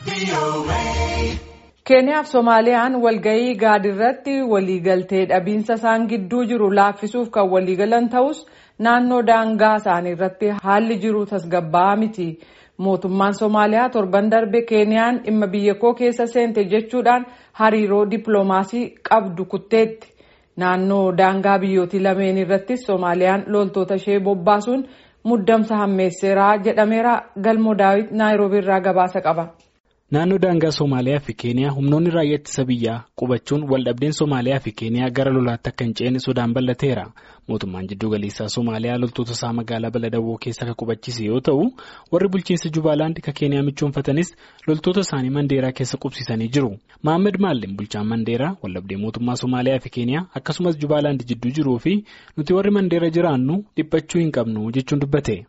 keeniyaaf soomaaliyaan walga'ii gaadiirratti waliigaltee dhabiinsa isaan gidduu jiru laaffisuuf kan waliigalan ta'us naannoo daangaa isaanii irratti haalli jiru tasgabbaa'aa miti mootummaan soomaaliyaa torban darbe keeniyaan dhimma biyya koo keessa seente jechuudhaan hariiroo dippiloomaasii qabdu kutteetti naannoo daangaa biyyootii lameen irrattis soomaaliyaan loltoota ishee bobbaasuun muddamsa hammeesseeraa jedhameera galmoo daawit naayiroobii irraa gabaasa qaba. Naannoo daangaa Somaaliyaa fi Keeniyaa humnoonni raayyaa ittisa biyyaa qubachuun waldhabdeen Somaaliyaa fi Keeniyaa gara lolaatti akka hin ceene sodaan bal'ateera. Mootummaan jiddu galeessaa Somaaliyaa loltoota isaa magaalaa Baladawoo keessa kan qubachiise yoo ta'u, warri bulchiinsa Jubaalaand kan Keeniyaa michoonfatanis loltoota isaanii Mandeeraa keessa qubsiisanii jiru. Mohaammed Maalleen bulchaan Mandeeraa waldhabdee mootummaa Somaaliyaa fi Keeniyaa akkasumas Jubaalaand jidduu jiruu fi nuti warri Mandeera jiraannu dhiphachuu hin qabnu jechuun dubbate.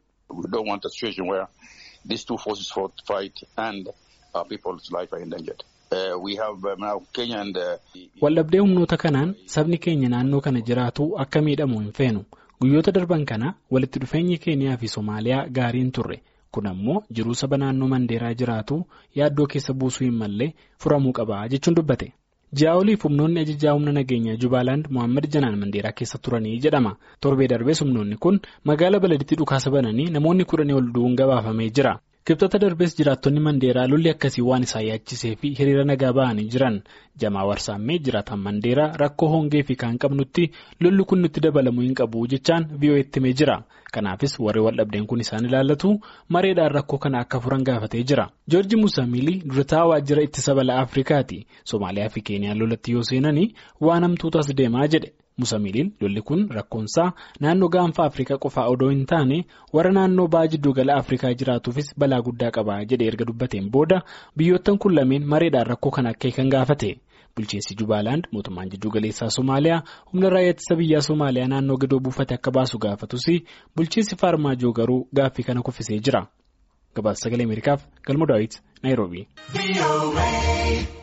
Waldhabdee humnoota kanaan sabni keenya naannoo kana jiraatu akka miidhamu hin feenu guyyoota darban kana walitti dhufeenyi keeniyaa fi Somaaliyaa gaariin turre kun ammoo jiruu saba naannoo Mandeeraa jiraatu yaaddoo keessa buusuu hin mallee furamuu qaba jechuun dubbate. Ji'a oliif humnoonni ajajaa humna nageenyaa Jubaalaand Mohaammed Janaan Mandeeraa keessa turanii jedhama. Torbee darbees humnoonni kun magaala baladitti dhukaasa bananii namoonni kudhanii ol du'uun gabaafamee jira. Kibxata darbees jiraattonni Mandeeraa lolli akkasii waan isaan yaachisee fi hiriira nagaa ba'anii jiran jamaa warsaammee jiraatan Mandeeraa rakkoo hongee fi kan qabnutti lolli kun nutti dabalamuu hin qabu jechaan VOA'tti himee jira. Kanaafis warri waldhabdeen kun isaan ilaallatu mareedhaan rakkoo kana akka furan gaafatee jira. Joorji Musaamilii durataa waajjira ittisa balaa Afrikaati. Somaaliyaa fi Keeniyaan lolatti yoo seenanii waan hamtuutu as deemaa jedhe. Musamiliin lolli kun rakkoonsaa naannoo gaanfa Afrikaa qofaa odoo hin taane warra naannoo ba'a jidduu gala Afrikaa jiraatuufis balaa guddaa qaba jedhe erga dubbateen booda biyyoottan kun lameen mareedhaan rakkoo kana akka kan gaafate. Bulchiinsi Jubaalaand mootummaan jidduu galeessaa Somaaliyaa humna raayyaa ittisa biyyaa Somaaliyaa naannoo gadoo buufate akka baasu gaafatus bulchiinsi Faarmaajoo garuu gaaffii kana kuffisee jira. Gabaasa sagalee Ameerikaaf Galmoo Daawit Naayiroobii.